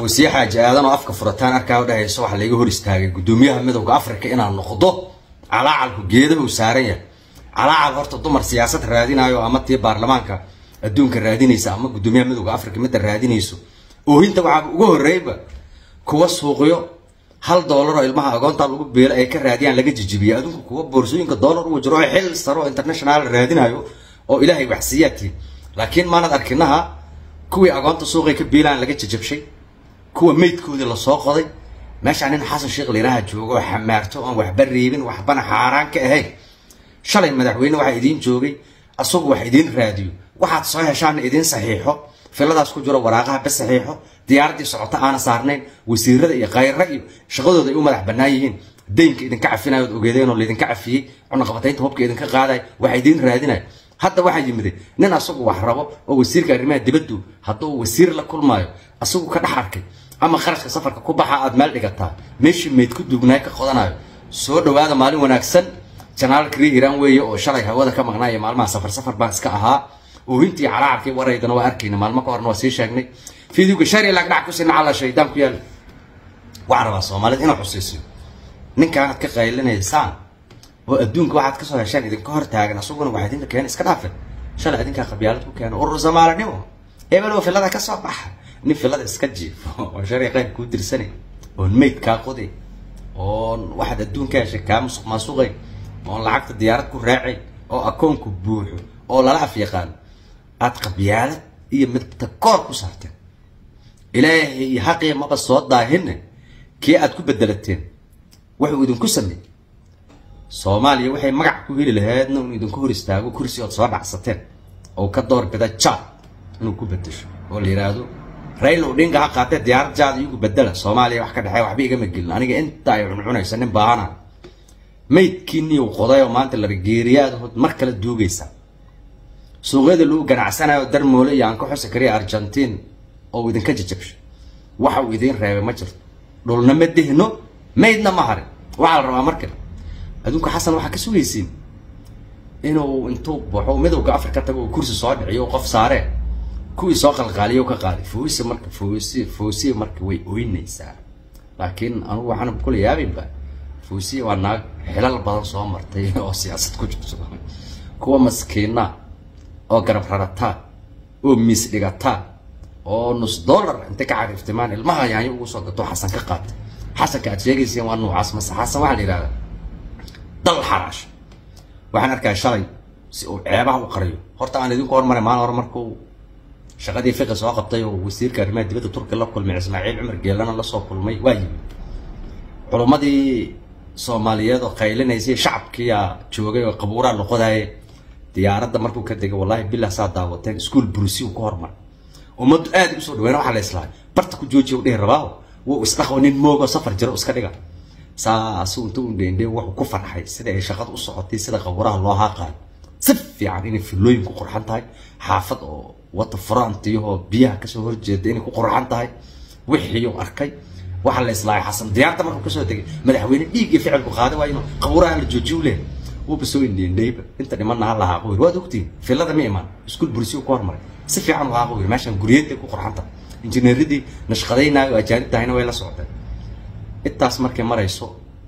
fawsiye xaaji aadan oo afka furataan arkaa u dhahayso waxaa layga hor istaagay guddoomiyaha midowda africa inaan noqdo calaacalku geedaha uu saaran yahay calaacal horta dumar siyaasad raadinayo ama tii baarlamaanka adduunka raadinaysa ama guddoomiyaha midowda africa midda raadinayso oohinta waxaa uga horreeyba kuwa suuqyo hal doolar oo ilmaha agoonta lagu beelo ay ka raadiyaan laga jijibiya adduunka kuwa boorsooyinka doolar u jiro oo xil saro oo international raadinayo oo ilaahay waxsiiyaatiin laakiin maanad arkinaha kuwii agoonta suuqay ka beelaan laga jajabshay kuwa meydkoodii lasoo qoday meeshaa nin xasan sheekh liiraha joogo oo xamaarto oon waxba reebin waxbana xaaraan ka ahayn shalay madaxweyne waxaa idiin joogay asagu wax idiin raadiyo waxaad soo heshaana idiin saxiixo filadaas ku jiro waraaqaha ba saxiixo diyaaraddii socota aana saarnayn wasiirada iyo khayra iyo shaqadooda ay u madax bannaan yihiin daynka idinka cafinayo od ogeedeen oo laydinka cafiyey cunaqabataynta hubka idinka qaadayo waxa idiin raadinayo hadda waxaa yimiday nin asagu wax rabo oo wasiirka arrimaha dibaddu hadduu wasiir la kulmaayo asagu ka dhex arkay ama qarashka safarka ku baxa aad meel dhigataa meeshii meyd ku duugnaay ka qodanayo soo dhawaada maalin wanaagsan janaalka rii iraan weeye oo shalay hawada ka maqnaaya maalmaha safar safar baan iska ahaa oohintii calaacalkii waraydana waa arkayna maalmo ka horna waa sii sheegnay fiidiyowga shari laag dhac ku sina cala shaydaan ku yaal waxaan rabaa soomaalida inuu xusiisiyo ninkaanad ka qaylinaysaan oo adduunka waxaad kasoo heshaan idinka hor taagan asaguna waxaa idinka keena iska dhaafin shalay idinkaa qabyaalad ku keena urur soomaalinimo ebelow filada ka soo baxa nin filada iska jiifo oo shari qayb kuu dirsanay oon meyd kaa qoday oon waxaad adduunka heshay kaa musuq maasuqay oon lacagta diyaarad ku raacay oo akoonku buuxo oo lala af yaqaan aad qabyaalad iyo midta koor ku saarteen ilaahay iyo xaqii maba soo daahinne kii aad ku bedelateen wuxuu idinku sameeyey soomaaliya waxay magac ku heli lahaydna inuu idinku hor istaago kursi ood soo dhacsateen oo ka door bida jaad inuu ku bedesho oo la yidhaahdo rayl odhinga ha qaatee diyaarad jaad iyagu bedela soomaaliya wax ka dhexeeya waxba igama gelin aniga inta ay cuncunaysa nin baahana maydkiinii uu qoday oo maanta larageeriyaad mar kale duugaysa suuqyada lagu ganacsanayo darmoole iyo aan ka xusi kariya argentiin oo idinka jajabshay waxa uu idiin reebay ma jirto dhulna ma dehno maydna ma harin waxaa la rabaa marka adduunka xasan waxaa ka sugaysiin inuu intuu baxo midowga afrika tago uu kursi soo dhiciyo qof saaree kuwii soo qalqaaliyo ka qaaday foosi marka foosi foosi marka way oynaysaa laakiin anugu waxaan kula yaabinba foosi waa naag xilal badan soo martay oo siyaasad ku jirto kuwa maskiina oo garab rarataa oo miis dhigataa oo nus dollar intay ka cariiftimaan ilmaha yaanyo ugu soo gato xasan ka qaatay xasanka aad sheegayseen waa nuucaas mase xasan waxaa la yidhahdaa dal xaraash waxaan arkaa shalay si uu ceebaha u qariyo horta aan idinku hormaray maalin hore markuu shaqadii fiqi soo qabtay oo wasiirka arrimaha dibadda turkiya la kulmay ismaaciil cumar geelana la soo kulmay waa yimi culummadii soomaaliyeed oo qaylinaysay shacabkiiyaa joogay oo qabuuraa loqodaaye diyaaradda markuu ka degay wallahi bilah saa daawateen iskuol brusi uu ku hormaray ummaddu aad usoo dhaweyna waxaa la islahay barta ku joojiya u dhihi rabaa wuu isdhaqo nin moogoo safar jiro iska dhiga saasuu inta u dheendhe wuxuu ku farxay sida ay shaqada u socotay sida qabuuraha loo haaqaayo si fiican inay filooyin ku qurxan tahay xaafad oo wata furaantiyahoo biyaha kasoo horjeeda inay ku qurxan tahay wixiiuu arkay waxaa la islahay xasan diyaarta markuu kasoo degay madaxweyne dhiig iyo ficilku qaaday waa inuu qabuuraha la joojiyo u leehay wuuba soo indheendheyba inta dhimanna ha la haaqo yiri waad ogtiin filada ma imaan iskuul bursiyu ku hormaray si fiican u haaqo yiri meeshan guryeedday ku qurxan tahay injineeradii nashqadaynaayo ajaanib tahayna way la socdeen intaas markay marayso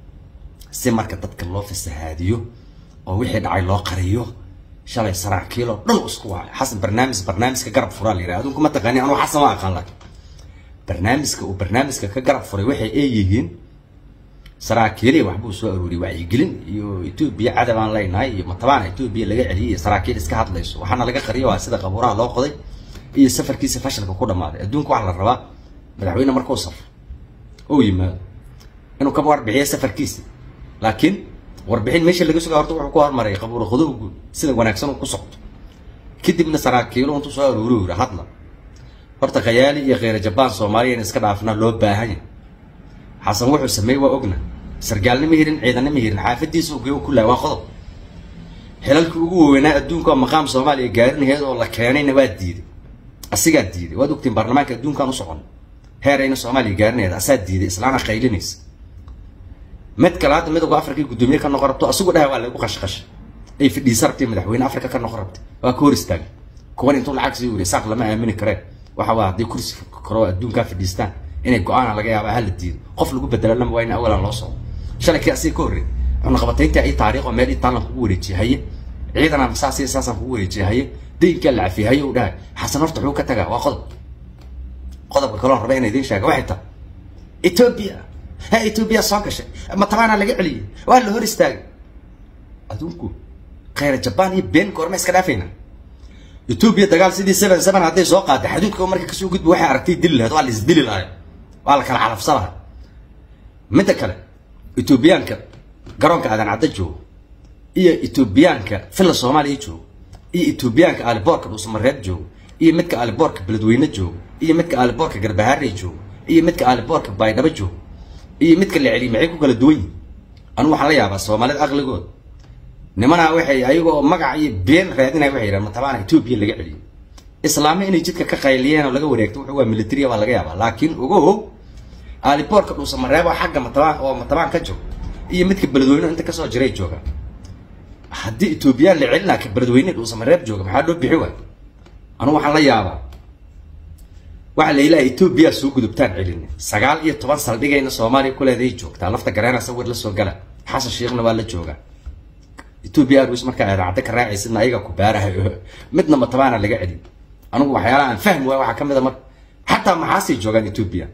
si marka dadka loo fasahaadiyo oo wixii dhacay loo qariyo shalay saraakiiloo dhan isku wacay xasan barnaamij barnaamijka garab furaa la yidhaha adunku ma taqaani anugu xasan waa aqaan laakiin barnaamijka uu barnaamijka ka garab furay waxay ay yihiin saraakiilii waxbuu soo arooriyay wacyigelin iyo etoobiya cadab aan leynahay iyo matabaana etoobiya laga celiyay iyo saraakiil iska hadlayso waxaana laga qariyo waa sida qabuuraha loo qoday iyo safarkiisa fashilka ku dhammaaday adduunka waxaa la rabaa madaxweyne markuu safro oo yimaado inuu ka warbixiyo safarkiisa laakiin warbixin meesha laga sugaa horta wuxuu ku hormaray qabuura qodowgu sida wanaagsan uu ku socdo kadibna saraakiilo intuu soo aroori yiri hadla horta khayaali iyo kheyra jabaan soomaaliya in iska dhaafna loo baahan yahay xasan wuxuu sameeyey waa ogna sargaalnima hirin ciidanima hirin xaafadiisa ugeyo ku lahay waa qodob xilalkii ugu waaweynaa adduunka oo maqaam soomaaliya gaarinaheed oo la keenayna waa diiday asigaa diiday waad ogtiin baarlamaanka adduunkaan u socon heerayna soomaaliya gaarinaheed asaa diiday islaana qaylinaysa mid kale hadda midowga afrika guddoomiye ka noqon rabto asigu dhaha waa lagu qashqashay ay fadhiisa rabtay madaxweyne afrika ka noqon rabtay waa ka hor istaagay kuwan intuu lacag sii wuri saaq lama aamini kareen waxa waa hadday kursi karo adduunkaa fadhiistaan inay go-aana laga yaaba hala diido qof lagu bedelanama waa in awalan loo soo shalay kii asiga ka horreey cunaqabataynta ay taariikh oo meel itaalan kugu wareejiyay haye ciidana saas iyo saasaan kugu wareejiyay haye daynkaa la cafiyay haye uu dhahay xasan horta wuxuu ka tagaa waa qodob qodobka kaloon raba inay idiin sheega waxay tahay etoobiya ha etoobiya soo gashay matabaana laga celiyey waa la hor istaagay adduunku khayra jabaan iyo been goorma iska dhaafayna etoobiya dagaal sidii seven seven hadday soo qaaday xaduudka marka kasoo gudba waxay aragtay dili lahayd waa la isdili lahay waa la kala calafsan lahay midda kale etoobiyaanka garoonka aadan cadda joogo iyo etoobiyaanka filla soomaaliya joogo iyo etoobiyaanka aaliboorka dhuusamareeb joogo iyo midka aaliboorka beledweyne joogo iyo midka aaliboorka garbahaarey joogo iyo midka aaliboorka baydhabo joogo iyo midka la celiy maxay ku kala duwan yihin anu waxaan la yaabaa soomaalida aqligood nimanaa waxay ayagoo magac iyo been raadinaya waxay yidhahan matabaana etoobiya laga celiyo islaame inay jidka ka qayliyeen oo laga wareegto wuxuu waa militariya baa laga yaabaa laakiin ogow aaliboorka dhuusamareeb oo xagga matabaan oo matabaan ka joogo iyo midka beledweyne inta kasoo jiray jooga haddii etoobiyaan la celinaa ka beledweyne dhuusamareeb jooga maxaa loo bixi waay anugu waxaan la yaabaa waxaa la ilaha etoobiya soo gudubtaan celin sagaal iyo toban saldhigayna soomaaliya kuleeday joogtaa lafta gareena sawir la soo gala xasan sheekhna waa la joogaa etoobiya airways markaa idaacadda ka raacaysidna ayaga ku baarahayo midna matabaana laga celin anigu waxyaalaha aan fahmi waay waxaa kamid a mar xataa maxaasay joogaan etoobiya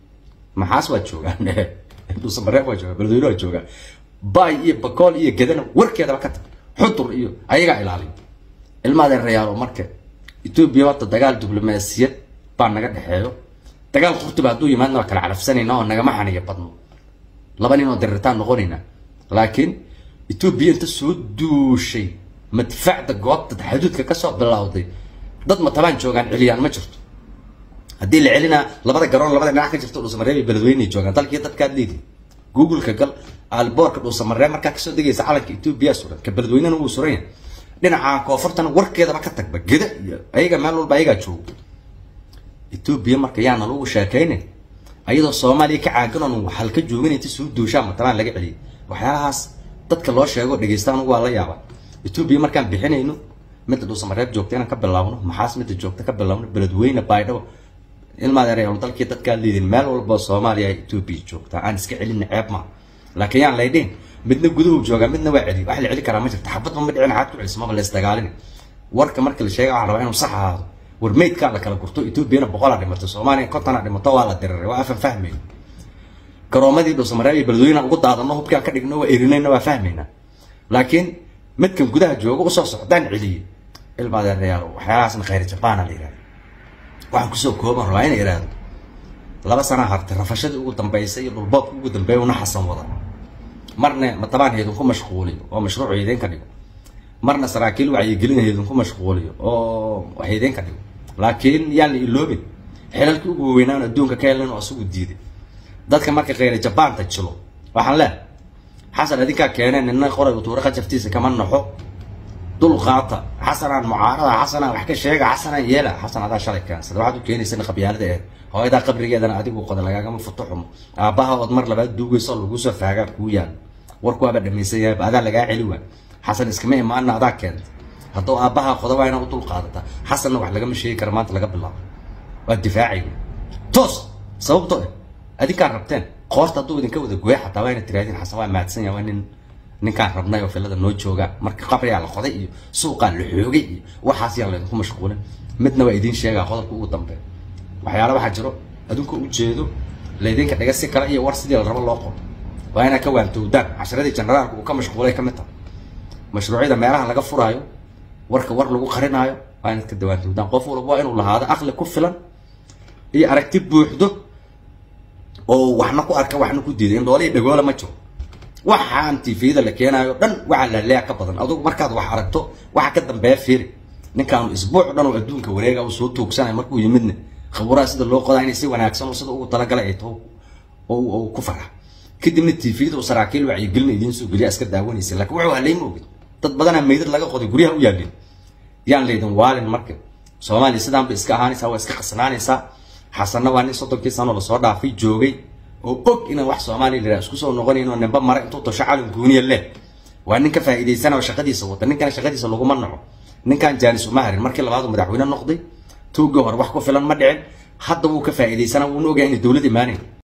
maxaas waa joogaan dhuusamareeb waa joogaa beledweyne waa joogaa bay iyo bakool iyo gedana warkeedaba ka tag xudur iyo ayagaa ilaaliyo ilmaadeen rayaalo marka etoobiya horta dagaal diblomaasiyad baa naga dhexeeyo dagaal qurtuba hadduu yimaadna waa kala calafsanayna oo nagama xaniyo badno laba nin oo diritaan noqonayna laakiin etoobiya inta soo duushay madfacda goobta xaduudka kasoo bilowday dad matabaan joogaan celiyaan ma jirto haddii la celinaa labada garoon labada dhinac ka jirto dhuusamareeb iyo beledweyne joogaan dalkii dadkaad leedihi googleka gal aalboorka dhuusamareeb markaa kasoo degaysa calanka etoobiya suran ka beledweynena wuu suran yahay dhinaca koonfurtana warkeedaba ka tagba geda iyo ayaga meel walba ayagaa joogo etoobiya marka yaana lagu sheekaynin ayadoo soomaaliya ka caagan oon waxal ka joogin inta soo duushaan matabaan laga celiyay waxyaalahaas dadka loo sheego dhegeysta anugu waa la yaaba etoobiya markaan bixinayno midda dhuusamareeb joogta inaan ka bilaabno maxaas midda joogta ka bilaabno beledweyne baydhabo ilmaadeer dalkii dadkaa liidin meel walba soomaaliya etoobiya joogtaa aan iska celin ceeb maa laakiin yaan laydhin midna guduhu joogaa midna waa celi wax la celi karaa ma jirta xabadba ma dhicin xaad ku celis maba la isdagaalin warka marka la sheega waxaa rabaa inuu sax ahaado war meydkaa la kala gurto etoobiyana boqolaa dhimato soomaaliya kontona dhimato waa la diriray waa afan fahmayn garoomadii dhuusamareeb iyo beledweyne ugu daadano hubkaan ka dhigno waa erinayna waa fahmayna laakiin midkan gudaha jooga usoo socdaan celiye ilmaadeerayaal waxyaalahaasna khayr jabaana la yihahda waxaan kusoo kooban rabaa inay ihahdo laba sana hartay rafashadii ugu dambeysay iyo dhulboodka ugu dambeeya una xasan wada marna matabaan heedinku mashquuliyo oo mashruuc heedeen ka dhigo marna saraakiil wacyigelin heedinku mashquuliyo oo heedeen ka dhigo laakiin yaan la iloobin xilalkii ugu waweynaan adduunka ka helin oo isagu diiday dadka marka khayra jabaanta jilo waxaan leehay xasan adinkaa keeneen nina qoray utuure qajaftiisa kama naxo dul qaata xasanaan mucaarada xasanaan wax ka sheega xasanaan yeela xasan adaa shalay keensada waxaad u keenaysa qabyaalada eed hooyadaa qabrigeedana adigu qoda lagaagama futo xumo aabbaha ood mar labaad duugayso lagu soo faagaa kuu yaal warku waaba dhamaysan yahay adaa lagaa celi waa xasan iskama imaana adaa keenta hadduu aabbaha qoda waa inaa u dul qaadata xasanna wax lagama sheegi kara maanta laga bilaabo waa difaacay toos sababto eh adinkaan rabteen qoorta hadduu idinka wada gooya xataa waa ina tirahdin xasan waa mahadsan yahay waa nin ninkaan rabnay oo filada noo jooga marka qabrigaa la qoday iyo suuqaa la xoogay iyo waxaas yaan laydinku mashquulin midna waa idiin sheegaa qodobka ugu dambeeya waxyaala waxaa jiro adinku ujeedo laydinka dhiga si kale iyo war sidii la rabo loo qoro waa inaad ka waantowdaan casharadii generaalka uu ka mashquulay ka mid tahay mashruucyada meelaha laga furaayo warka war lagu qarinaayo waa inaad ka dawaantowdaan qof walba waa inuu lahaado aqli ku filan iyo aragti buuxdo oo waxna ku arka waxna ku diiday in dhoolihii dhagoola ma jiro waxaan tvda la keenaayo dhan waxaa laleeya ka badan adugu markaad wax aragto waxa ka dambeeya fiiri ninkaanu isbuuc dhan oo adduunka wareega uu soo tuugsanay markuu yimidna khaburaha sida loo qodaa inay si wanaagsan sida ugu talagalay ay taho oo ku farxa kadibna tvda uu saraakiil wacyigelin idiin soo geliya iska daawanaysa laakiin wuxuu haleyma ogid dad badanaa meydad laga qoday guryaha u yaalin yaan laydin waalin marka soomaaliya sidaanba iska ahaanaysaa waa iska qasnaanaysaa xasanna waa nin soddonkii sano lasoo dhaafay joogay oo og inaan wax soomaaliya la isku soo noqonayn oo nimba mara intuu tosho calan guuniya leh waa nin ka faa'iidaysana oo shaqadiisa wata ninkana shaqadiisa laguma naco ninkan jaanis uma harin markii labaad uu madaxweyne noqday tuugii hore wax ku filan ma dhicin hadda wuu ka faa'iidaysana wuuna ogaa inay dowlad imaanayn